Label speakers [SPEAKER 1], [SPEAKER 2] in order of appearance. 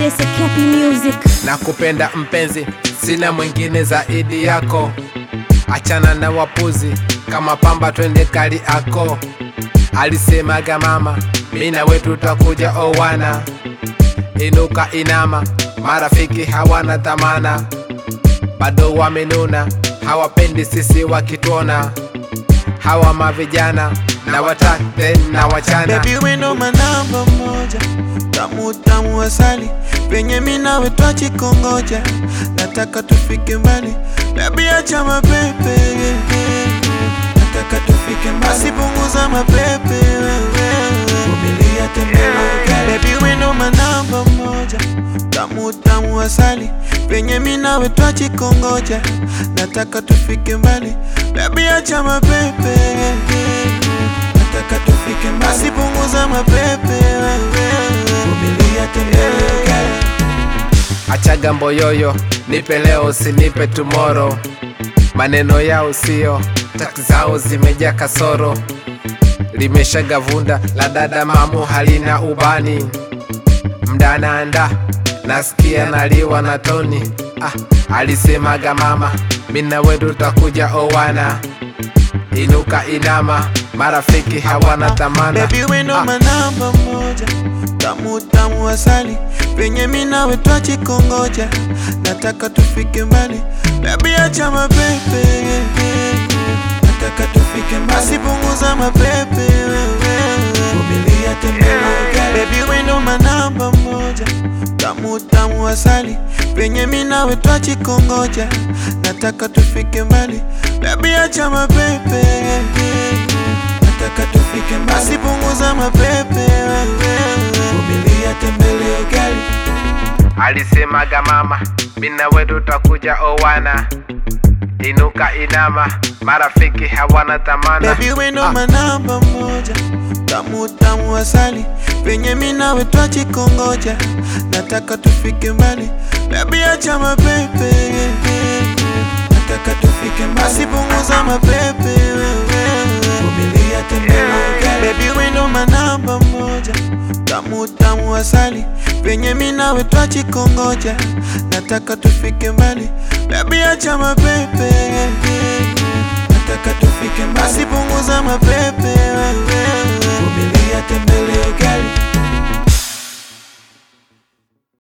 [SPEAKER 1] Desa Cappy Music.
[SPEAKER 2] na kupenda mpenzi, sina mwingine zaidi yako. Achana na wapuzi kama pamba, twende kali ako. Alisemaga mama, mimi na wewe tutakuja owana. Inuka inama, marafiki hawana dhamana, bado wamenuna, hawapendi sisi wakituona. Hawa mavijana na watate na wachana
[SPEAKER 3] Baby we ndo manamba moja, tamu tamu asali, penye mi nawe twachikongoja, nataka tufike mbali, baby acha mapepe, nataka tufike mbali, asipunguza mapepe, vumilia tembea, baby we ndo manamba moja, tamu tamu asali, penye mi nawe twachikongoja, nataka tufike mbali, baby acha mapepe nataka tufike mbali, asipunguza mapepe, vumilia tembea
[SPEAKER 2] Achaga mboyoyo, nipe leo usinipe tomorrow. Maneno yao sio taki zao zimejaa kasoro, limeshaga vunda la dada mamu halina ubani. Mdananda nasikia naliwa na toni. Ah, alisemaga mama, mimi na wewe tutakuja owana. Inuka inama, marafiki hawana dhamana.
[SPEAKER 3] Baby we ndo
[SPEAKER 2] Ah.
[SPEAKER 3] manamba moja, tamu tamu asali, penye mi nawe twachikongoja, nataka tufike mbali, baby acha mapepe, nataka tufike mbali, asipunguza mapepe, vumilia tembea, baby we ndo manamba moja, tamu tamu asali, penye mi nawe twachikongoja, nataka tufike mbali, baby acha mapepe nataka tufike mbali, asipunguza mapepe, vumilia tembelea ugali
[SPEAKER 2] Alisemaga mama, mimi na wewe tutakuja owana. Inuka inama, marafiki hawana dhamana.
[SPEAKER 3] Baby we ndo
[SPEAKER 2] Ah.
[SPEAKER 3] manamba moja, tamu tamu asali, penye mi nawe twachikongoja, nataka tufike mbali, baby acha mapepe, nataka tufike mbali, asipunguza mapepe, vumilia tembelea ugali, baby we ndo manamba moja, tamu tamu asali, penye mi nawe twachikongoja, nataka tufike mbali, baby acha mapepe nataka tufike mbali, asipunguza mapepe, vumilia tembelea ugali